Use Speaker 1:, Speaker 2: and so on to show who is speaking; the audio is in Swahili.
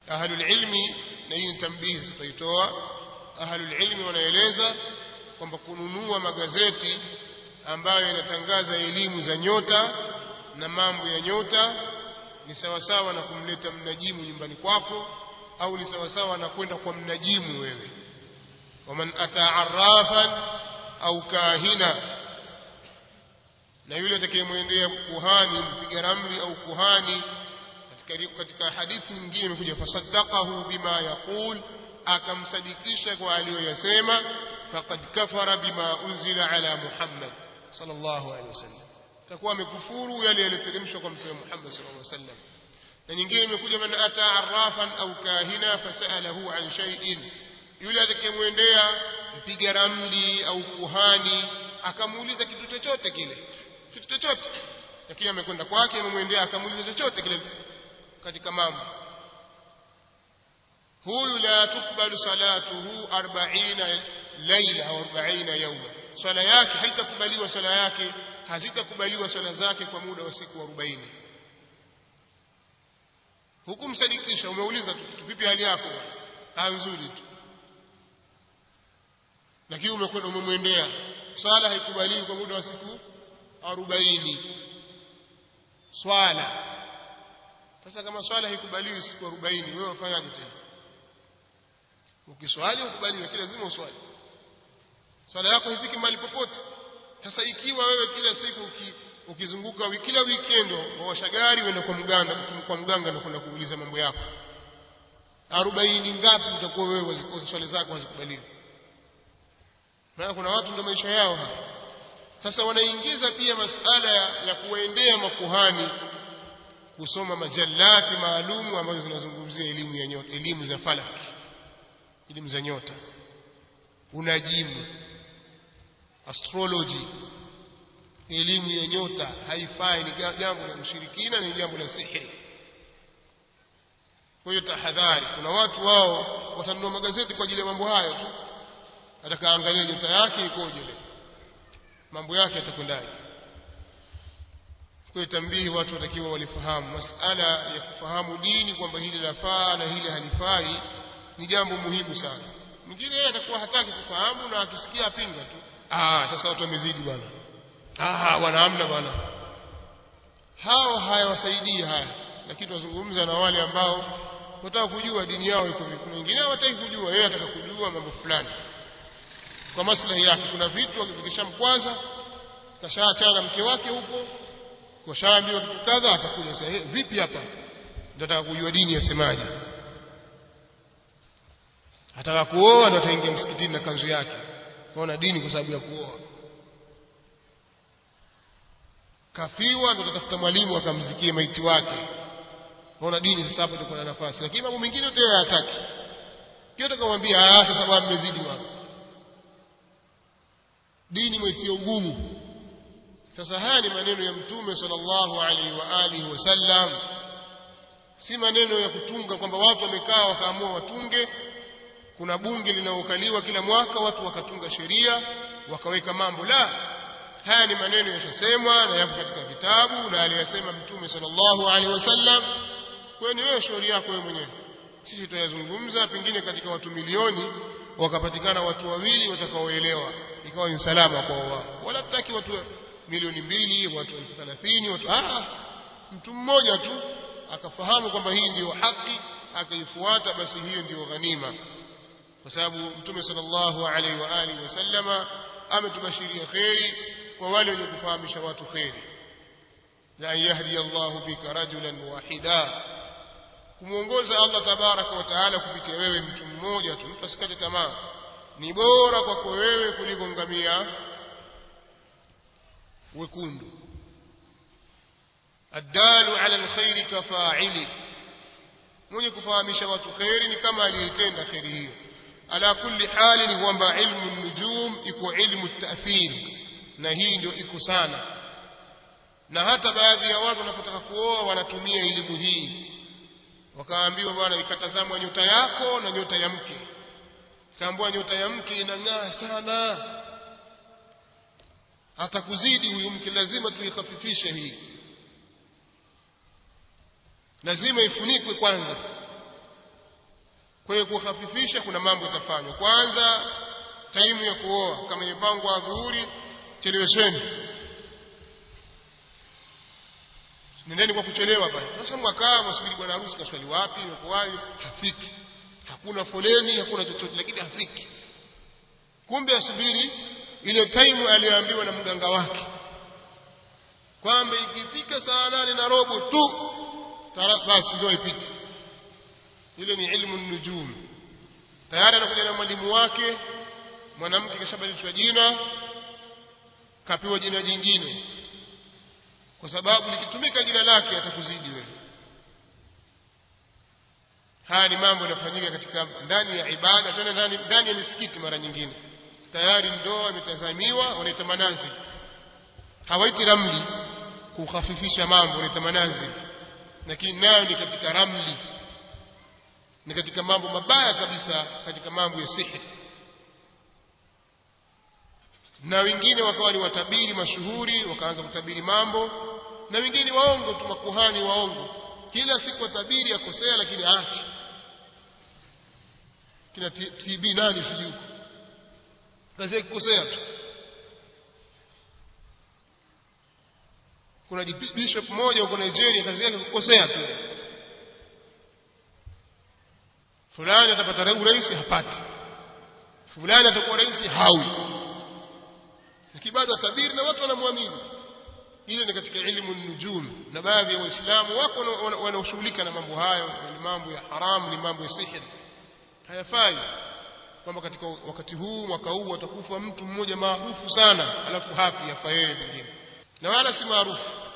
Speaker 1: ahlul ilmi na hii ni tambihi sitaitoa ahlul ilmi wanaeleza kwamba kununua magazeti ambayo yanatangaza elimu za nyota na mambo ya nyota ni sawasawa na kumleta mnajimu nyumbani kwako au ni sawasawa na kwenda kwa mnajimu wewe waman ata arrafan au kahina na yule atakayemwendea kuhani mpiga ramli au kuhani katika, katika hadithi nyingine imekuja fasaddaqahu bima yaqul akamsadikisha kwa aliyoyasema faqad kafara bima unzila ala muhammad sallallahu alaihi wasallam takuwa amekufuru yale yaliyoteremshwa kwa mtume Muhammad sallallahu alaihi wasallam na nyingine imekuja man ata arrafan au kahina fasalahu an shay'in yule atakayemwendea mpiga ramli au kuhani akamuuliza kitu chochote kile kitu chochote lakini amekwenda kwake amemwendea akamuuliza chochote kile katika mambo huyu la tukbalu salatuhu 40 laila au 40 yawma swala yake haitakubaliwa swala yake hazitakubaliwa swala zake kwa muda wa siku 40 hukumsadikisha umeuliza tu kitu vipi hali yako ah nzuri tu lakini umekwenda umemwendea swala haikubaliwi kwa muda wa siku 40 swala sasa kama swala haikubaliwi siku 40 wewe ufanyaje tena ukiswali ukubaliwe lakini lazima uswali swala yako haifiki mahali popote sasa ikiwa wewe kila siku uki, ukizunguka kila weekend waosha gari uenda kwa mganga kwa mganga na kwenda kuuliza mambo yako 40 ngapi utakuwa wewe swali zako hazikubaliwi maana kuna watu ndio maisha yao hapa sasa wanaingiza pia masala ya, ya kuwaendea makuhani kusoma majallati maalumu ambazo zinazungumzia elimu ya nyota elimu za falaki elimu za nyota unajimu astrology elimu ya nyota haifai ni jambo la ushirikina ni jambo la sihiri kwa hiyo tahadhari kuna watu wao watanunua magazeti kwa ajili ya mambo hayo tu atakaangalia nyota yake ikoje leo mambo yake yatakwendaje kwa tambihi watu watakiwa walifahamu masala ya kufahamu dini kwamba hili lafaa na hili halifai ni jambo muhimu sana mwingine yeye atakuwa hataki kufahamu na akisikia apinga tu ah sasa watu wamezidi bwana ah wanaamna bwana hao hayawasaidii haya lakini tunazungumza na wale ambao wanataka kujua dini yao iko vipi wengine hawataki kujua yeye anataka kujua mambo fulani kwa maslahi yake kuna vitu vikishamkwaza kashaachana na mke wake huko kashaambiwa kitu kadha atakuja sasa hey, vipi hapa ndataka kujua dini yasemaje ataka kuoa ndo ataingia msikitini na kanzu yake kaona dini kwa sababu ya kuoa kafiwa ndo tatafuta mwalimu akamzikie maiti wake kaona dini sasa hapo itakuwa na nafasi lakini mambo mengine yote hayataki kile tukamwambia ah sasa bwana mmezidi wako dini mwetie ugumu sasa haya ni maneno ya mtume sallallahu alaihi wa alihi wasallam si maneno ya kutunga kwamba watu wamekaa wakaamua watunge kuna bunge linaokaliwa kila mwaka watu wakatunga sheria wakaweka mambo la haya ni maneno yashasemwa na yapo katika vitabu na aliyasema mtume sallallahu alaihi wasallam kwa ni wewe shauri yako wewe mwenyewe sisi tutayazungumza pengine katika watu milioni wakapatikana watu wawili watakaoelewa ikawa ni salama kwa wao wala tutaki watu milioni mbili watu elfu thelathini watu ah mtu mmoja tu akafahamu kwamba hii ndiyo haki akaifuata basi hiyo ndiyo ghanima kwa sababu mtume sallallahu alaihi wa alihi wasallama ametubashiria kheri kwa wale wenye kufahamisha watu kheri la yahdi Allahu bika rajulan wahida kumwongoza Allah tabaraka wa taala kupitia wewe mtu mmoja tu mtu asikate tamaa ni bora kwako wewe kuliko ngamia wekundu addalu ala alkhairi kafa'ili mwenye kufahamisha watu khairi ni kama aliyetenda khairi hiyo ala kulli hali ni kwamba ilmu nujum iko ilmu ta'thir na hii ndio iko sana na hata baadhi ya watu wanapotaka kuoa wanatumia elimu hii wakaambiwa bwana ikatazamwa nyota yako na nyota ya mke kaambiwa nyota ya mke inang'aa sana atakuzidi huyu mke lazima tuikhafifishe hii lazima ifunikwe kwanza kwa hiyo kuhafifisha kuna mambo yatafanywa kwanza taimu ya kuoa kama imepangwa adhuhuri chelewesheni nendeni kwa kuchelewa pale sasa mwakaa mwasubiri bwana harusi kaswali wapi imekuwaje hafiki hakuna foleni hakuna chochote lakini hafiki kumbe asubiri ile taimu aliyoambiwa na mganga wake kwamba ikifika saa nane na robo tu basi ndio ipite ile ni ilmu nujum tayari anakuja na mwalimu wake mwanamke kashabadilishwa jina kapewa jina jingine kwa sababu likitumika jina lake atakuzidi wewe haya ni mambo yanafanyika katika ndani ya ibada tena ndani, ndani ya misikiti mara nyingine tayari ndoa imetazamiwa wanaita manazi hawaiti ramli kukhafifisha mambo wanaita manazi lakini nayo ni katika ramli ni katika mambo mabaya kabisa katika mambo ya sihiri na wengine wakawa ni watabiri mashuhuri wakaanza kutabiri mambo na wengine waongo tu makuhani waongo kila siku watabiri akosea lakini aache kina TB nani sijui kazi yake kukosea tu kuna bishop mmoja huko Nigeria kazi yake kukosea tu fulani atapata urais hapati fulani atakuwa rais hawi lakini bado atabiri na watu wanamwamini ile ni katika ilmu nujum na baadhi ya waislamu wako wanaoshughulika na mambo hayo ni mambo ya haramu ni mambo ya sihir hayafai kwamba katika wakati huu mwaka huu atakufa mtu mmoja maarufu sana alafu hafi afa yeye mwingine na wala si maarufu